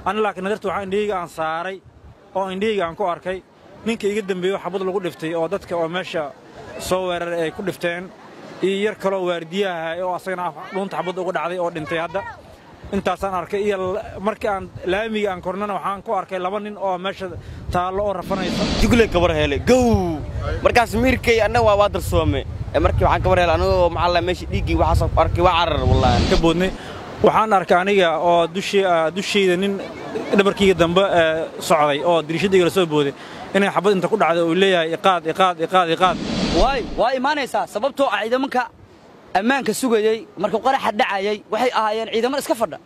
ani laakiin nadarta waxaa indhahayga aan saaray oo indhahayga aan ku arkay ninka iga dembeeyo xabad lagu dhiftay oo dadka oo meesha soo weeraray ay ku dhifteen iyo yar kaloo waardiyaha oo asagana dhuunta xabad uga dhacday oo dhintay hadda intaasaan arkay iyo markii aan laamiga aan kornana waxaan ku arkay laba nin oo meesha taallo oo rafanaysa jugley kabar hele gow markaas miirkay annaga waa waa darsoome ee markii waxaan kabar hele anagoo maxaa la meesha dhiiggii waxaasoo ku arkay waa carar wallaahi ka boodnay waxaan arkay aniga oo dushayda nin dhabarkayga dambe socday oo diriishadayga la soo booday inay xabad inta ku dhacday uu leeyahay iqaad iqaad iqaad iqaad waay waa imaanaysaa sababtoo ah ciidamanka ammaanka sugayey markuu qaraxa dhacayay waxay ahaayeen ciidamada iska fadha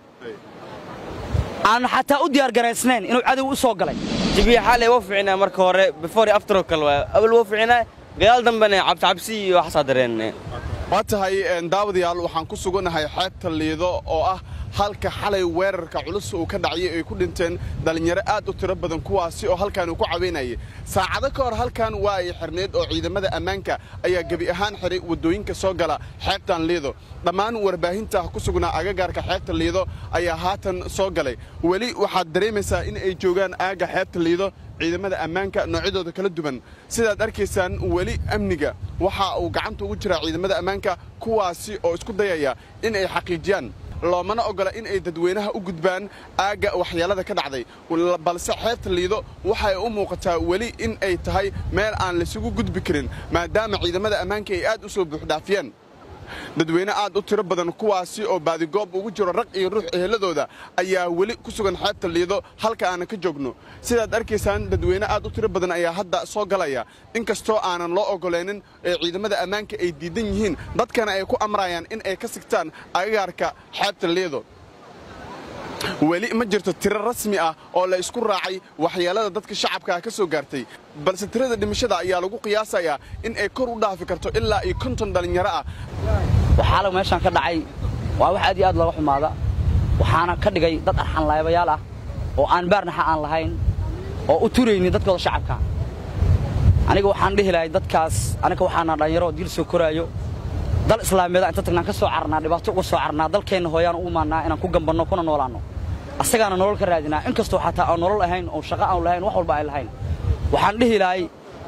aan xataa u diyaargaraysnayn inuu cadow u soo galay jibiya xaalay wuu fiicnaa marka hore before after oo kale waa awal wuu fiicnaa gadaal dambena cabsicabsi iyo waxaasaa dareennay waa tahay daawadayaal waxaan ku sugannahay xeebta liido oo ah halka xalay weerarka culus uu ka dhacayay ay ku dhinteen dhallinyaro aad u tiro badan kuwaasi oo halkan uu ku caweynayay saacado ka hor halkan waa ay xirnayd oo ciidamada ammaanka ayaa gebi ahaan xiray waddooyinka soo gala xeebtan liido dhammaan warbaahinta ku sugnaa agagaarka xeebta liido ayaa haatan soo galay weli waxaad dareemaysaa in ay joogaan aagga xeebta liido ciidamada ammaanka noocyadooda kala duwan sidaad arkaysaan weli amniga waxa uu gacanta ugu jiraa ciidamada ammaanka kuwaasi oo isku dayaya in ay xaqiijiyaan loomana oggola in ay dadweynaha u gudbaan aagga waxyeellada ka dhacday balse xeebta liido waxay u muuqataa weli in ay tahay meel aan laysugu gudbi karin maadaama ciidamada ammaanka ay aad u soo buuxdhaafiyeen dadweyne aad u tiro badan kuwaasi oo baadigoob ugu jiro rag iyo ruux eheladooda ayaa weli ku sugan xeebta liido halka aanan ka joogno sidaad arkaysaan dadweyne aad u tiro badan ayaa hadda soo galaya inkastoo aanan loo oggolaynin ee ciidamada ammaanka ay diidan yihiin dadkana ay ku amrayaan in ay ka sigtaan agagaarka xeebta liido weli ma jirto tiro rasmi ah oo la isku raacay waxyeellada dadka shacabkaa ka soo gaartay balse tirada dhimashada ayaa lagu qiyaasayaa in ay kor u dhaafi karto ilaa iyo konton dhallinyaro ah waxaala meeshaan ka dhacay waa wax aad iyo aad looga xumaada waxaana ka dhigay dad arxanlaabayaal ah oo aan baarnaxa aan lahayn oo u turaynin dadkooda shacabka aniga waxaan dhihi lahay dadkaas aniga waxaana dhallinyaro diil soo koraayo dal islaamiyada inta tagnaan ka soo carnaa dhibaato uga soo carnaa dalkeenna hooyaan u imaannaa inaan ku gambanno kuna noolaanno asagaana nolol ka raadinaa in kastoo xataa aan nolol ahayn oo shaqo aan lahayn wax walba ay lahayn waxaan dhihi lahay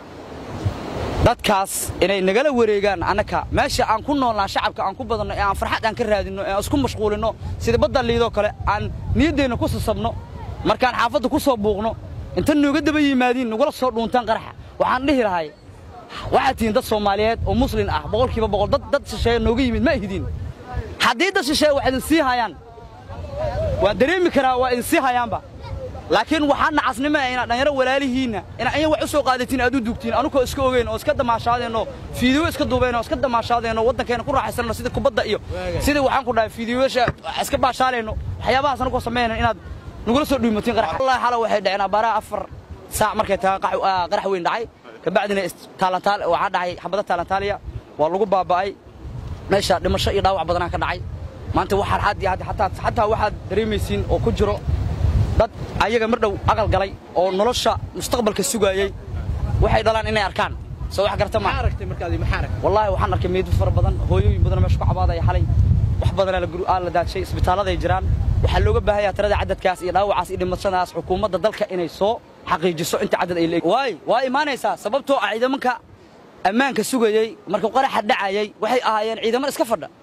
dadkaas inay nagala wareegaan annaka meesha aan ku noolnaa shacabka aan ku badanno ee aan farxad aan ka raadinno ee aan isku mashquulinno sida badda liidoo kale aan niyaddeenna ku sasabno markaan xaafadda ku soo buuqno inta nooga daba yimaadiin nagula soo dhuuntaan qaraxa waxaan dhihi lahay waxaad tihiin dad soomaaliyeed oo muslin ah boqolkiiba boqol dad dad shisheeye nooga yimid ma ihdiin haddii dad shisheeye wax idin sii hayaan waan dareemi karaa waa idin sii hayaanba laakiin waxaa nacasnimo ah inaad dhanyaro walaalihiinna inaa anya wax u soo qaadatiin aad u dugtiin anukoo iska ogeyn oo iska damaashaadeenno fiidiyo iska duubeen oo iska damaashaadeenno waddankeena ku raaxaysanno sida kubadda iyo sidii waxaan ku dhahay fiidiyoyaasha iska baashaaleenno waxyaabahaas anukoo sameynayno inaad nagula soo dhiimatiin qarax wallahi xalo waxay dhaceen abaaraha afar saac markay tahay qarax weyn dhacay kabacdina taalantaal waxaa dhacay xabada taalantaaliya waa lagu baaba'ay meesha dhimasho iyo dhaawac badanaa ka dhacay maanta waxaad had iyo had xataa xataa waxaad dareemaysiin oo ku jiro dad ayaga mar dhow aqal galay oo nolosha mustaqbalka sugaayey waxay dhalaan inay arkaan soo wax garta ma wallaahi waxaan arkay meedo fara badan hooyooyin badan meesha ku cabaadaya xalay wax badanaa la daadshay isbitaaladay jiraan waxaa looga baahanyaa tirada cadadkaas iyo dhaawacaas iyo dhimashadaas xukuumadda dalka inay soo xaqiijiso inta cadad ay leeyihiin waay waa imaanaysaa sababtoo ah ciidamanka ammaanka sugayey markuu qaraxa dhacayay waxay ahaayeen ciidamada iska fadha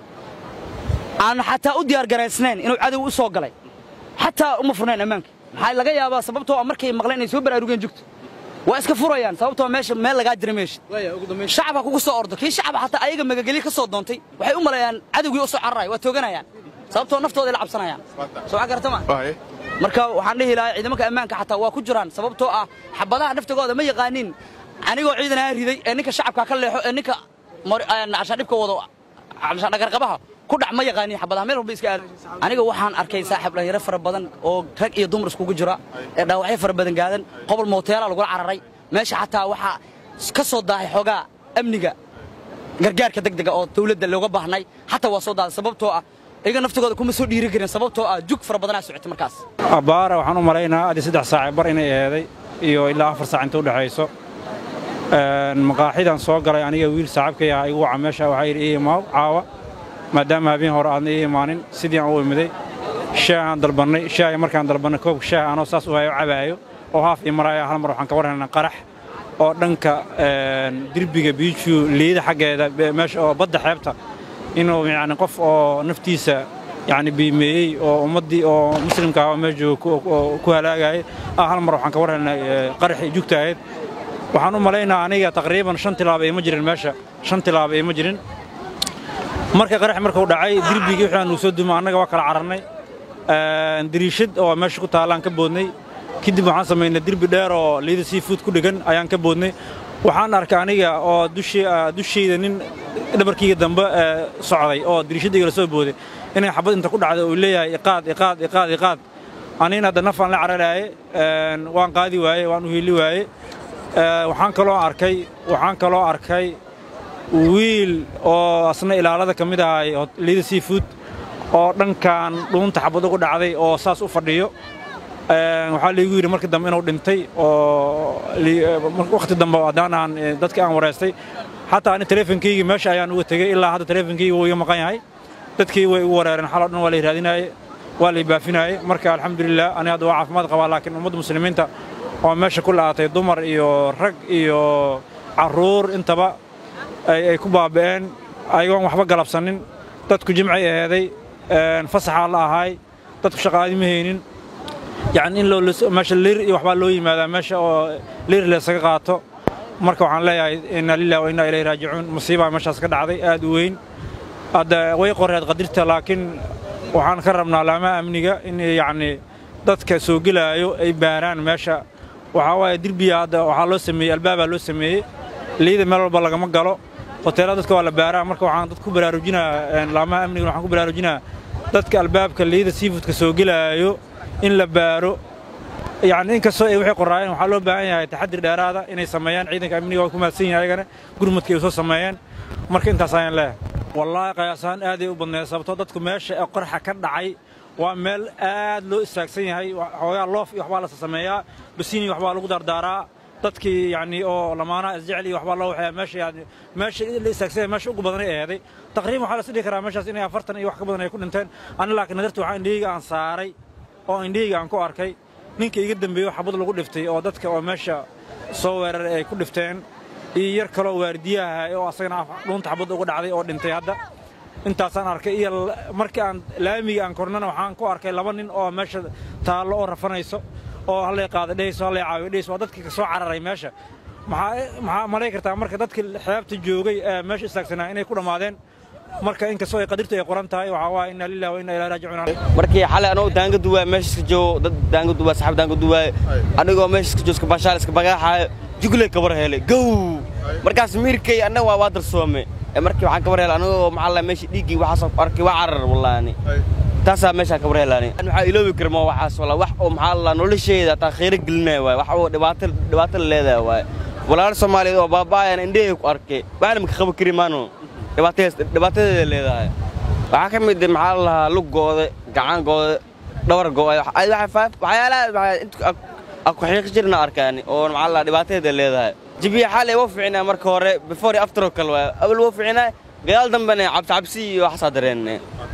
aan xataa u diyaargaraysnayn inuu cadow u soo galay xataa uma furnayn ammaanka maxaa laga yaabaa sababtoo ah markay maqleen inay soo baraarugeen jugto waa iska furayaan sababtoo meesha meel lagaa jira meesha shacabka kugu soo ordo kii shacab xataa ayaga magageli ka soo doontay waxay u maleeyaan cadowgii u soo cararayo waa tooganayaan sababtoo naftooda ay la cabsanayaan soo wax gartama marka waxaan dhihi lahaa ciidamanka ammaanka xataa waa ku jiraan sababtoo ah xabadaha naftigooda ma yaqaanin anigoo ciidanaa riday ee ninka shacabka ka leexo ee ninka cashaadhibka wado dhagarqabaha ku dhac ma yaqaanin xabadaha meel walba iska aad aniga waxaan arkay saaxiib dhalinyaro fara badan oo rag iyo dumar iskugu jira ee dhaawacyo fara badan gaadan qobol mooteela lagula cararay meesha xataa waxaa ka soo daahay xoogaa amniga gargaarka degdega oo dawladda looga baahnay xataa waa soo daaday sababtoo ah iyaga naftigooda kuma soo dhiiri karin sababtoo ah jug fara badanaa socotay markaas abbaara waxaan u malaynaa adii saddex saace bar inay eeday iyo ilaa afar saac inta u dhexayso maqaaxidan soo galay aniga wiil saaxiibkay ah igu waca meesha waxaa yidhi ii imaaw caawa maadaama habeen hore aadna ii imaanin sidii aan u imiday shaahaan dalbannay shaahi markaan dalbannay koobka shaah anoo saas u hayo cabaayo oo haaf ii maraayo hal mar waxaan ka warhaynaa qarax oo dhanka derbiga biiju liida xaggeeda meesha oo badda xeebta inuu yacni qof oo naftiisa yacni biimeeyey oo ummaddii oo muslimka ah oo meesha jooga ku halaagayay ah hal mar waxaan ka warhaynaa qaraxii jugta ahayd waxaan u malaynaa aniga taqriiban shan tilaaba ima jirin meesha shan tilaaba ima jirin marka qarax markuu dhacay derbigii wixii aan uu soo dumo annaga waa kala cararnay dariishad oo meesha ku taallaan ka boodnay kadib waxaan samaynay derbi dheer oo liida seafood ku dhegan ayaan ka boodnay waxaan arkay aniga oo dushayda nin dhabarkayga dambe socday oo dariishadayga la soo booday inay xabad inta ku dhacday uu leeyahay iqaad iqaad iqaad iqaad anina hadda nafaan la cararaaye waan qaadi waaye waan u hiili waaye waxaan kaloo arkay waxaan kaloo arkay wiil oo asna ilaalada ka mid ahay liida seafood oo dhankan dhuunta xabad ugu dhacday oo saas u fadhiyo waxaa laygu yidhi markii dambe inuu dhintay oo wakhti dambe haddaan aan dadkii aan wareystay xataa ani teleefonkaygii meesha ayaan uga tegey ilaa hadda teleefonkaygi wuu iga maqan yahay dadkii way igu wareereen xaloo dhan waa lay raadinaaye waa lay baafinaayey marka alxamdulilah ani hadda waa caafimaad qabaa laakiin ummadda muslimiinta oo meesha ku la'aatay dumar iyo rag iyo carruur intaba ay ku baaba'een ayagoon waxba galabsanin dadku jimcay aheeday fasaxaa la ahaay dadku shaqaadi ma haynin yacni in meesha liir iyo waxbaa loo yimaadaa meesha oo liir laysaga qaato marka waxaan leeyahay inna lillahi wa inna ilayhi raajicuun musiibaa meeshaas ka dhacday aad u weyn hadda way qoreed qadirta laakiin waxaan ka rabnaa laamaha amniga in yacni dadka soo gelaayo ay baaraan meesha waxaa waaye derbiya hadda waxaa loo sameeyey albaabaa loo sameeyey liida meel walba lagama galo hoteelada dadka waa la baaraa marka waxaan dad ku baraarujinaa laamaha amniga waxaan ku baraarujinaa dadka albaabka liida seafoodka soo gelaayo in la baaro yacni inkastoo ay waxay qoraayeen waxaa loo baahan yahay taxadir dheeraada inay sameeyaan ciidanka amniga waa ku mahadsan yahay ayagana gurmadka ay soo sameeyeen marka intaas ayaan leeyahay wallaahi qayaasaan aaday u badneed sababtoo dadku meesha ee qorxa ka dhacay waa meel aad loo istaagsan yahay xoogaa loof iyo waxbaa la sameeyaa basiini waxbaa lagu dardaaraa dadkii yacni oo lamaanaha isjecel iyo waxbaa loo waxeeyaa meesha yani meesha la istaagsan yahay meesha ugu badan ay aheeday taqriiban waxaa la is dhihi karaa meeshaas inay afartan iyo wax ka badan ay ku dhinteen ani laakiin nadarta waxaa indhahayga aan saaray oo indhahayga aan ku arkay ninka iga dambeeyo xabad lagu dhiftay oo dadka oo meesha soo weeraray ay ku dhifteen iyo yar kaloo waardiyaha oo asagana dhuunta xabad uga dhacday oo dhintay hadda intaasaan arkay iyo markii aan laamiga aan kornana waxaan ku arkay laba nin oo meesha taallo oo rafanayso oo hallay qaada dhehayso hallay caawiyo dhehayso waa dadkii ka soo cararay meesha maxaa maxaa malay kartaa marka dadkii xeebta joogay ee meesha istaagsanaa inay ku dhammaadeen marka inkastoo ay qadirtu ay qoran tahay waxaa waaye inna lillahi wa inna ilaahi raajicuun markii xalay anoo daanga duwaay meesha iska joogo dad daanga duwaay saxaab daanga duwaay anigoo meesha iska joogo iska bashaal iska bagaaxaayo jugley kabar helay gow markaas miirkay annaga waa waa darsoome ee markii waxaan kabar helay anigoo maxaa la meesha dhiiggii waxaas arkay waa carar wallaani taasaa meeshaan kabar helaani waxaa iloobi kara ma waxaas walaa wax oo maxaa la nolosheeda taa khayro gelinaya waay wax oo dhibaato dhibaato la leedahay waay walaal soomaaliyeed oo baaba'ayan indhahey ku arkay waxna maka qaban kari maano dhibaatadeeda leedahay waxaa ka mid maxaa la lahaa lug go'de gacan go'de dhawar go'ay waxyaalaha ku xiiqi jirna arkaani oo maxaa la dhibaatadeeda leedahay jibiya xalay waa fiicnaa marka hore before iyo after oo kale waay awal waa fiicnaa gadaal dambena cabsicabsi iyo waxaasaa dareenne